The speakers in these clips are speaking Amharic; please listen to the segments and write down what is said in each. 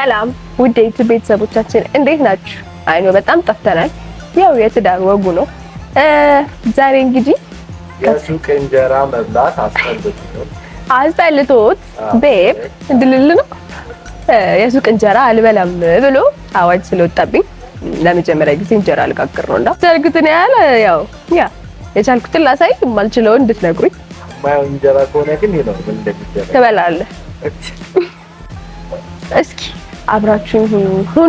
ሰላም ውድ የዩቲዩብ ቤተሰቦቻችን እንዴት ናችሁ? አይኖ በጣም ጠፍተናል። ያው የትዳር ወጉ ነው። ዛሬ እንግዲህ የሱቅ እንጀራ መብላት አስጠልቶ አስጠልቶት ቤብ እንድልል ነው የሱቅ እንጀራ አልበላም ብሎ አዋጅ ስለወጣብኝ ለመጀመሪያ ጊዜ እንጀራ ልጋግር ነው። እና ቻልኩትን ያህል ያው ያ የቻልኩትን ላሳይ፣ የማልችለውን እንድትነግሩኝ የማየው እንጀራ ከሆነ ግን ይሄ ነው ምን እንደሚደረግ ትበላለህ። እስኪ አብራችሁ ሁኑ።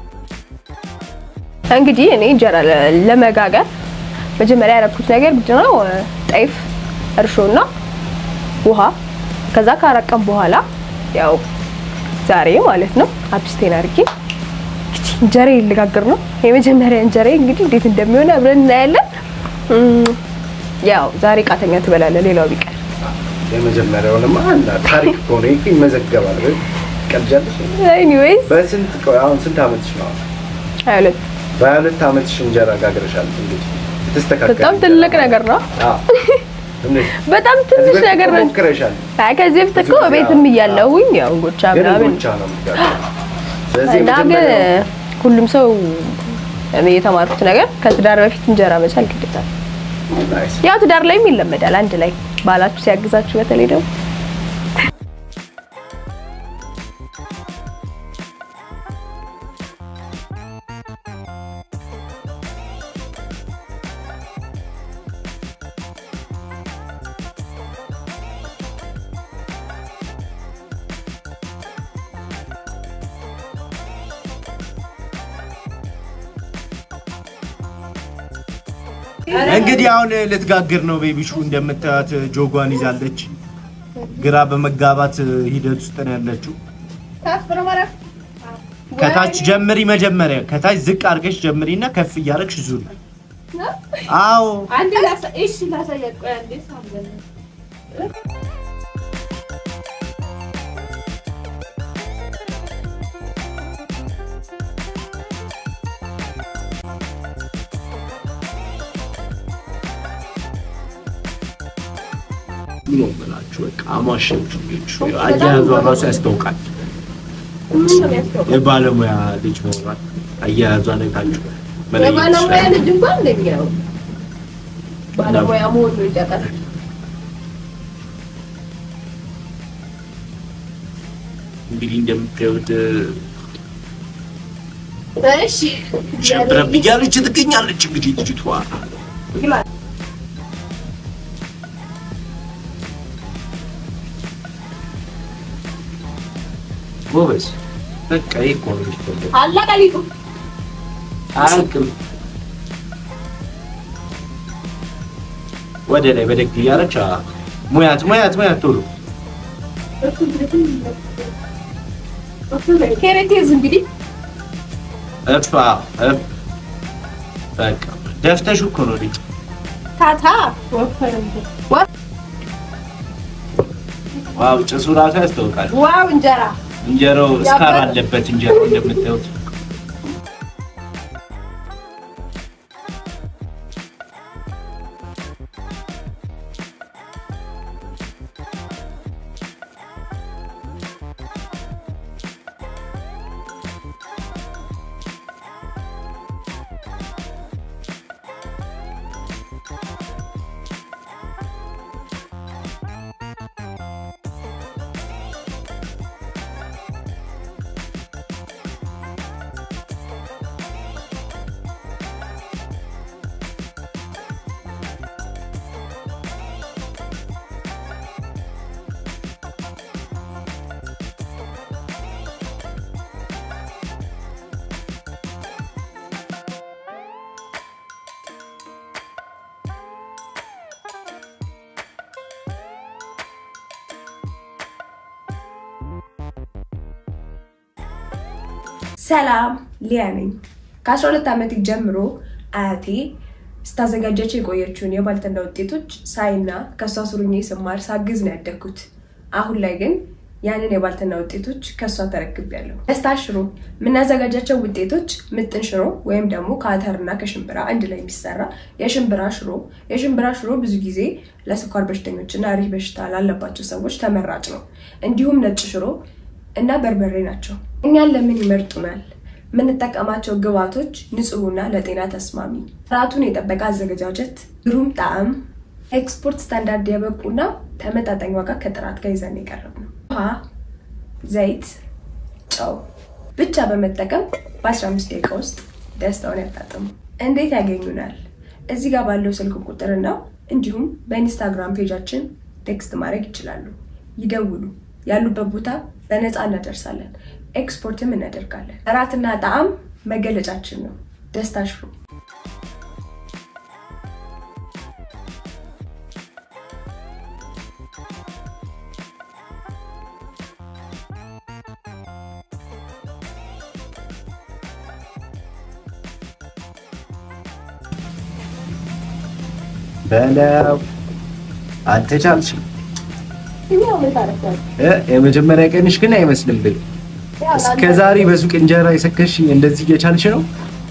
እንግዲህ እኔ እንጀራ ለ- ለመጋገር መጀመሪያ ያደረኩት ነገር ምንድን ነው? ጤፍ፣ እርሾና ውሃ። ከዛ ከአራት ቀን በኋላ ያው ዛሬ ማለት ነው አብስቴን አድርጌ እንግዲህ እንጀራ ልጋግር ነው። የመጀመሪያ እንጀራ እንግዲህ እንዴት እንደሚሆን አብረን እናያለን። እም፣ ያው ዛሬ ቃተኛ ትበላለህ፣ ሌላው ቢቀር የመጀመሪያውንማ እና ታሪክ ከሆነ ይሄ ይመዘገባል። ወይ ቀልጃለሽ? ኤኒዌይስ በስንት ቆይ፣ አሁን ስንት ዓመትሽ ነው? ሀያ ሁለት በሀያ ሁለት ዓመትሽ እንጀራ ጋግረሻል። እንግዲህ የተስተካከለ በጣም እንጀራ ትልቅ ነው። ነገር ነው። አዎ። እንዴት? በጣም ከዚህ ትንሽ በፊት ነገር ነው። ሞክረሻል? አይ ከዚህ በፊት እኮ ብዙ ጊዜ ቤትም አዎ። እያለሁኝ ያው እንጎቻ ግን ምናምን እንጎቻ ነው የምትጋግረው። ስለዚህ እና ግን የመጀመሪያው ሁሉም ሰው እኔ የተማርኩት ነገር ከትዳር በፊት እንጀራ መቻል ግዴታ ነው። ናይስ። ያው ትዳር ላይም ይለመዳል። አንድ ላይ ባላችሁ ሲያግዛችሁ በተለይ ደግሞ እንግዲህ አሁን ልትጋግር ነው። ቤቢሹ እንደምታዩት ጆጓን ይዛለች። ግራ በመጋባት ሂደት ውስጥ ነው ያለችው። ከታች ጀምሪ። መጀመሪያ ከታች ዝቅ አድርገሽ ጀምሪና ከፍ እያደረግሽ ዙሪ። አዎ አንዴ ላሳ እሺ፣ ላሳያት። ቆይ አንዴ ሳምበል ምን ሆናችሁ? በቃ አሟሸችሁ። ቤቢሹ አያያዟ ራሱ ያስታውቃል። የባለሙያ ልጅ መሆኗል። አያያዟ ነታችሁ የባለሙያ ልጅ እንኳን እንደኛው ባለሙያ መሆኑ ይጠቃል። እንግዲህ እንደምታዩት እሺ ሸብረብ እያለች ትገኛለች። እንግዲህ ልጅቷ ጎበዝ በቃ ይሄ እኮ ነው የሚፈልገው። አለቀ ሊጡ። አያልቅም። ወደ ላይ በደግ እያለች አ- ሙያት ሙያት ሙያት ቶሎ ኬሬቴዝ እንግዲህ እፍ አዎ፣ እፍ በቃ ደፍተሽ እኮ ነው ልጅ ታታ ወፈረ እንጂ። ዋው ጭሱ ራሱ ያስታውቃል። ዋው እንጀራ እንጀራው ስካር ያበደ- አለበት። እንጀራው እንደምታዩት ሰላም ሊያ ነኝ። ከ12 ዓመት ጀምሮ አያቴ ስታዘጋጃቸው የቆየችውን የባልትና ውጤቶች ሳይና ከእሷ ስሩኜ ስማር ሳግዝ ነው ያደግኩት። አሁን ላይ ግን ያንን የባልትና ውጤቶች ከእሷ ተረክቤያለሁ። ደስታ ሽሮ የምናዘጋጃቸው ውጤቶች ምጥን ሽሮ ወይም ደግሞ ከአተርና ከሽምብራ አንድ ላይ የሚሰራ የሽምብራ ሽሮ። የሽምብራ ሽሮ ብዙ ጊዜ ለስኳር በሽተኞችና ሪህ በሽታ ላለባቸው ሰዎች ተመራጭ ነው። እንዲሁም ነጭ ሽሮ እና በርበሬ ናቸው። እኛን ለምን ይመርጡናል? የምንጠቀማቸው ግብዓቶች ንጹህና ለጤና ተስማሚ፣ ጥራቱን የጠበቀ አዘገጃጀት፣ ግሩም ጣዕም፣ ኤክስፖርት ስታንዳርድ የበቁና ተመጣጣኝ ዋጋ ከጥራት ጋር ይዘን የቀረብ ነው። ውሃ፣ ዘይት፣ ጨው ብቻ በመጠቀም በ15 ደቂቃ ውስጥ ደስታውን ያጣጥሙ። እንዴት ያገኙናል? እዚህ ጋር ባለው ስልክ ቁጥርና እንዲሁም በኢንስታግራም ፔጃችን ቴክስት ማድረግ ይችላሉ። ይደውሉ። ያሉበት ቦታ በነፃ እናደርሳለን። ኤክስፖርትም እናደርጋለን። ጥራትና ጣዕም መገለጫችን ነው። ደስታ ሽሮ በለው አልተቻልሽም። እ የመጀመሪያ ቀንሽ ግን አይመስልም ብል እስከ ዛሬ በሱቅ እንጀራ የሰከሽኝ እንደዚህ እየቻልሽ ነው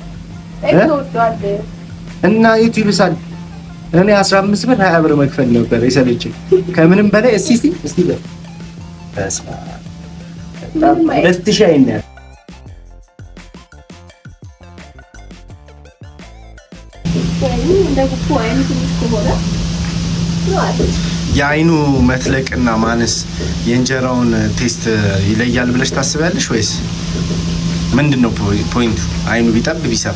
እና የቱ ይብሳል? እኔ 15 ብር 20 ብር መክፈል ነበር የሰለችኝ። ከምንም በላይ እስቲ እስቲ እስቲ በል በስመ አብ በጣም ሁለት ሺህ አይን ነው ያለው። የአይኑ መትለቅና ማነስ የእንጀራውን ቴስት ይለያል ብለሽ ታስቢያለሽ ወይስ ምንድን ነው ፖይንቱ? አይኑ ቢጠብ ቢሰፋ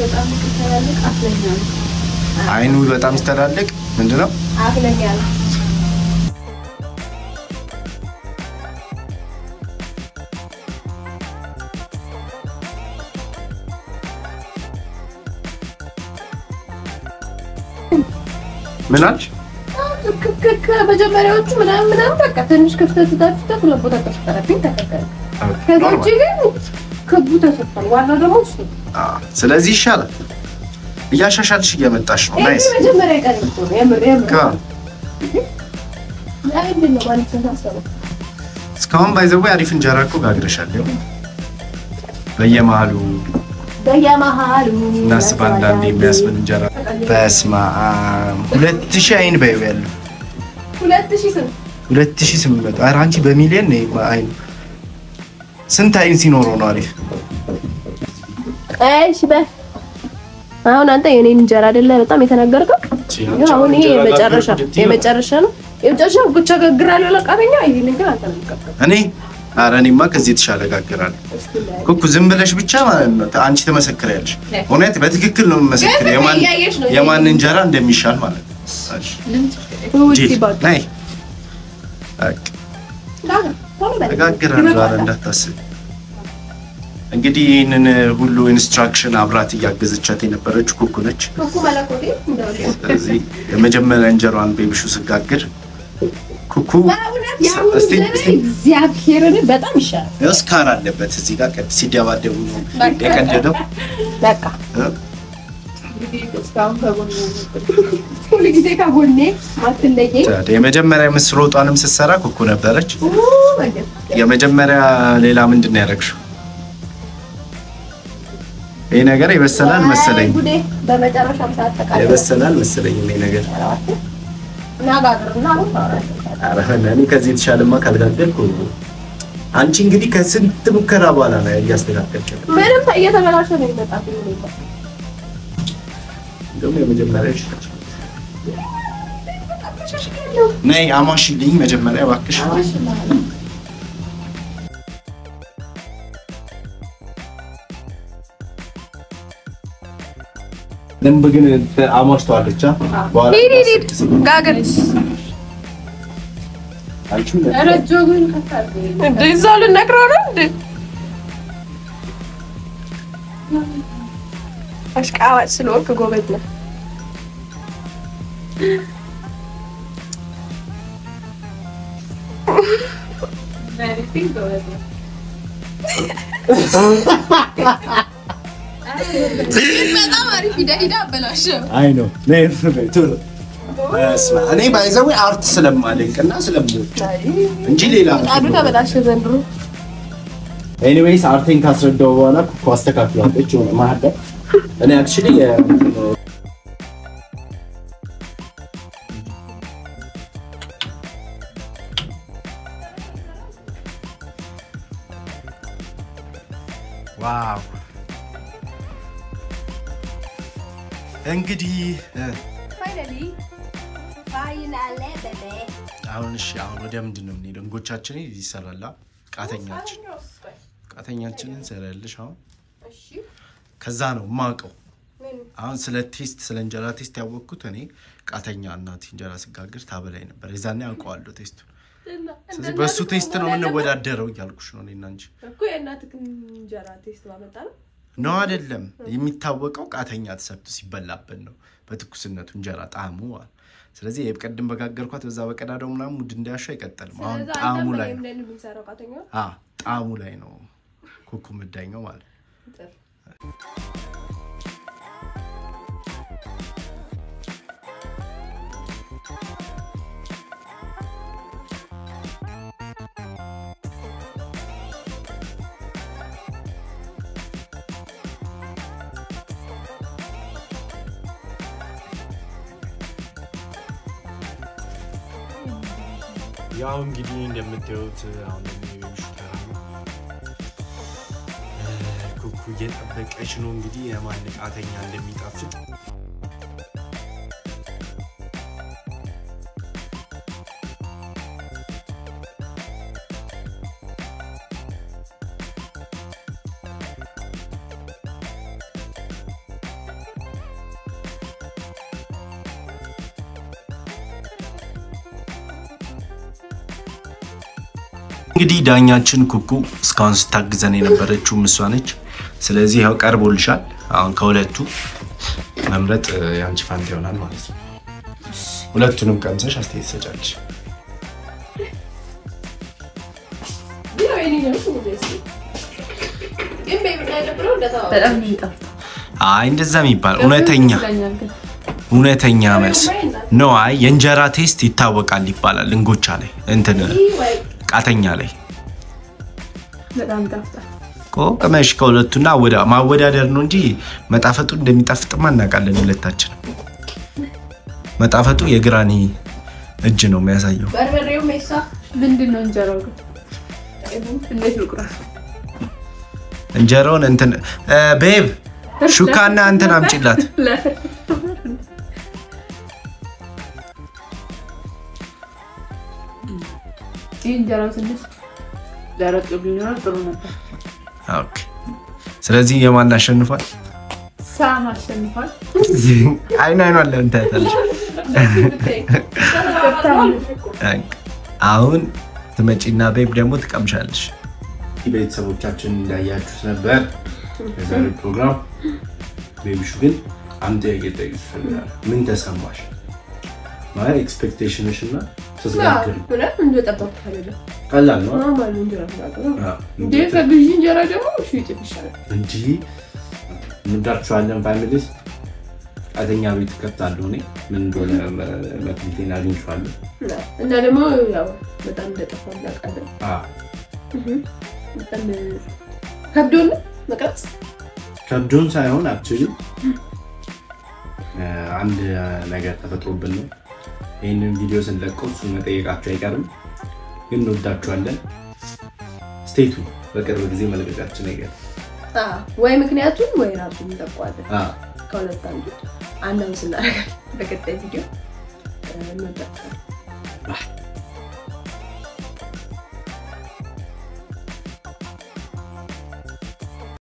አይኑ በጣም ሲተላለቅ ምንድን ነው? ምን አልሽ? ከመጀመሪያዎቹ ምናምን ምናምን በቃ ትንሽ ክፍተት ታፍተት ሁለት ቦታ ተፈጠረብኝ ተከከለ። ከዛ ውጭ ግን ክቡ ተሰጥቷል። ዋናው ደግሞ እሱ ነው። አዎ፣ ስለዚህ ይሻላል። እያሻሻልሽ እየመጣሽ ነው። ይሄ ናይስ። መጀመሪያ ቀን እኮ ነው። የምር የምር ካ- ለምንድን ነው ማለት ነው ታሰበው? እስካሁን ባይዘው አሪፍ እንጀራ እኮ ጋግረሻል። ይኸው በየመሀሉ በየመሀሉ እናስብ አንዳንድ የሚያስብል እንጀራ በስመ አብ ሁለት ሺህ አይን በይው ያለው ሁለት ሺህ ስንት ሁለት ሺህ ስምንት መቶ ኧረ አንቺ በሚሊዮን ነው አይኑ ስንት አይን ሲኖረው ነው አሪፍ እሺ በል አሁን አንተ የኔን እንጀራ አይደለ በጣም የተናገርከው? ይኸው አሁን ይሄ የመጨረሻ የመጨረሻ ነው። የመጨረሻ ብቻ ጋግራለሁ ለቃተኛ ይሄን ግን አንተ ነው የምትጋግረው። እኔ ኧረ እኔማ ከዚህ የተሻለ ጋግራለሁ ኩኩ ዝም ብለሽ ብቻ ማለት ነው አንቺ ትመሰክሪያለሽ እውነት በትክክል ነው የምመሰክር የማን እያየሽ ነው የማን እንጀራ እንደሚሻል ማለት ነው እሺ ውጪ ጂል ባክ ነይ በቃ ተጋግራለሁ ኧረ እንዳታስብ እንግዲህ ይህንን ሁሉ ኢንስትራክሽን አብራት እያገዘቻት የነበረች ኩኩ ነች ኩኩ መለኮቴ እንደው ስለዚህ የመጀመሪያ እንጀራዋን ቤቢሹ ስጋግር ኩኩ በእውነት ያሁኑ እስቲ ዘመን እስቲ እግዚአብሔርን በጣም ይሻላል። ያው ስካር አለበት እዚህ ጋር ቀድ ሲደባደቡ ነው የቀደደው በቃ እ? እንግዲህ እስካሁን ከጎኔ ሁሉ ጊዜ ከጎኔ አትለየኝ። ታዲያ የመጀመሪያ ምስር ወጧንም ስትሰራ ኩኩ ነበረች ኡ፣ ወንድም። የመጀመሪያ ሌላ ምንድን ነው ያደረግሽው ይህ ነገር ይበሰላል መሰለኝ አይ ጉዴ፣ በመጨረሻም ሰዓት ተቃለ ይበሰላል መሰለኝ ይሄ ነገር እናጋግርና አሁን ታወራለህ። ኧረ እኔ ከዚህ የተሻለማ ካልጋደልኩ አንቺ እንግዲህ ከስንት ሙከራ በኋላ ነው እያስተካከልሽ ያለው። ምንም እየተበላሸ ነው የሚመጣብኝ ሁኔታ። እንደውም የመጀመሪያ ይሻላል። ነይ አሟሽልኝ መጀመሪያ እባክሽ። ደንብ ግን አሟሽተዋለች። አ? በኋላ ሂድ ሂድ ሂድ ጋግር አንቺም ረጆ ግን ከታል እንደ እዛው ልነግረው ነው እንዴ? አሽቃባጭ ስለወርክ ጎበዝ ነው። በጣም አሪፍ ሂዳ ሂዳ አበላሸው። አይ ነው ነይ ነይ ቶሎ በስመ አብ። እኔ ባይዘዌ አርት ስለማደንቅና ስለምወድ እንጂ ሌላ ቃሉ ተበላሸ ዘንድሮ። ኤኒዌይስ አርቴን ካስረዳው በኋላ እኮ አስተካክላለች ሆነ መሀል ላይ እኔ አክቹሊ ዋው እንግዲህ እ፣ ፋይናሊ ፋይናሌ በቤ አሁን እሺ አሁን ወደ ምንድን ነው የምንሄደው? እንጎቻችን ይሰራላ ቃተኛችን ቃተኛችንን እንሰራልሽ አሁን እሺ ከዛ ነው የማውቀው ምን አሁን ስለ ቴስት ስለ እንጀራ ቴስት ያወቅኩት እኔ ቃተኛ እናት እንጀራ ስጋግር ታበላይ ነበር። የዛኔ ያውቀዋለሁ ቴስቱ። ስለዚህ በእሱ ቴስት ነው የምንወዳደረው እያልኩሽ ነው እኔና እንጂ እኮ የእናትህ እንጀራ ቴስት ባመጣ ነው ነው አይደለም። የሚታወቀው ቃተኛ ተሰብቶ ሲበላበት ነው በትኩስነቱ እንጀራ ጣዕሙ ማለት። ስለዚህ የቅድም በጋገርኳት በዛ በቀዳዳው ምናምን ሙድ እንዳያሻ አይቀጥልም። አሁን ስለዛ ጣዕሙ አንተም ላይ እኔም ነው ላይ ነው የምንሰራው ቃተኛ አ ጣዕሙ ላይ ነው ኩኩ ምዳኛው ማለት ነው። ጥሩ ያው እንግዲህ እንደምታዩት አሁን ደግሞ የቤቢሹ ተራ ነው። እ፣ ኩኩ እየጠበቀች ነው እንግዲህ የማን ቃተኛ እንደሚጣፍጥ እንግዲህ ዳኛችን ኩኩ እስካሁን ስታግዘን የነበረችው እሷ ነች። ስለዚህ ያው ቀርቦልሻል። አሁን ከሁለቱ መምረጥ እ፣ የአንቺ ፋንታ ይሆናል ማለት ነው። ሁለቱንም ቀምሰሽ አስተያየት ትሰጫለሽ። ያው የኔ ነው እሱ ደስ ግን ቤቢ ያደብረው እንደተባለ በጣም ነው የሚጣፍጠው። አይ እንደዛ የሚባል እውነተኛ ይመስለኛል ግን እውነተኛ መልስ ነው። አይ የእንጀራ ቴስት ይታወቃል ይባላል እንጎቻ ላይ እንትን ወይ ቃተኛ ላይ በጣም ይጣፍጣል። እኮ ቅመሽ ከሁለቱና ወዳ- ማወዳደር ነው እንጂ መጣፈጡ እንደሚጣፍጥማ እናውቃለን ሁለታችን። መጣፈጡ የግራኒ እጅ ነው የሚያሳየው። በርበሬው ሜሳ ምንድን ነው እንጀራው ግን? እንዴት ልቁረስ? እንጀራውን እንትን እ፣ ቤብ ሹካና እንትን አምጪላት። ይህ እንጀራው ትንሽ ደረቅ ቢኖር ጥሩ ነበር። ኦኬ። ስለዚህ የማን አሸንፏል? ሳም አሸንፏል። አይን አይኗን ለምን ታያታለሽ? አሁን ትመጪና ቤብ ደግሞ ትቀምሻለሽ። ቤተሰቦቻችን እንዳያችሁት ነበር የዛሬው ፕሮግራም። ቤቢሹ ግን አንድ ጥያቄ ልጠይቅሽ እፈልጋለሁ። ምን ተሰማሽ? ማለት ኤክስፔክቴሽንሽ እና ስትጋግር ብለን እንደጠበቅኩት አይደለም። ቀላል ነው ኖርማል እንጀራ ተጋግሮ አዎ። እንዴ ከግዢ እንጀራ ደግሞ እሺ ይጥፍ ይሻላል። እንጂ እንወዳችኋለን ፋሚሊስ። ቃተኛ ቤት ከፍታለሁ እኔ ምን እንደሆነ መክሊቴን አግኝቼዋለሁ። እና ደግሞ ያው በጣም እንደጠፋ እናውቃለን። አዎ። በጣም ከብዶን ነው መቅረጽ ከብዶን ሳይሆን አክቹዋሊ አንድ ነገር ተፈጥሮብን ነው። ይህንን ቪዲዮ ስንለቀው እሱን መጠየቃችሁ አይቀርም፣ ግን እንወዳችኋለን። ስቴቱ በቅርብ ጊዜ መልቀቃችን አይቀርም። አዎ፣ ወይ ምክንያቱም ወይ ራሱ እንጠቋለን። አዎ። ከሁለት አንዱ አናውንስ እናደርጋለን በቀጣይ ቪዲዮ። እንወዳችኋለን።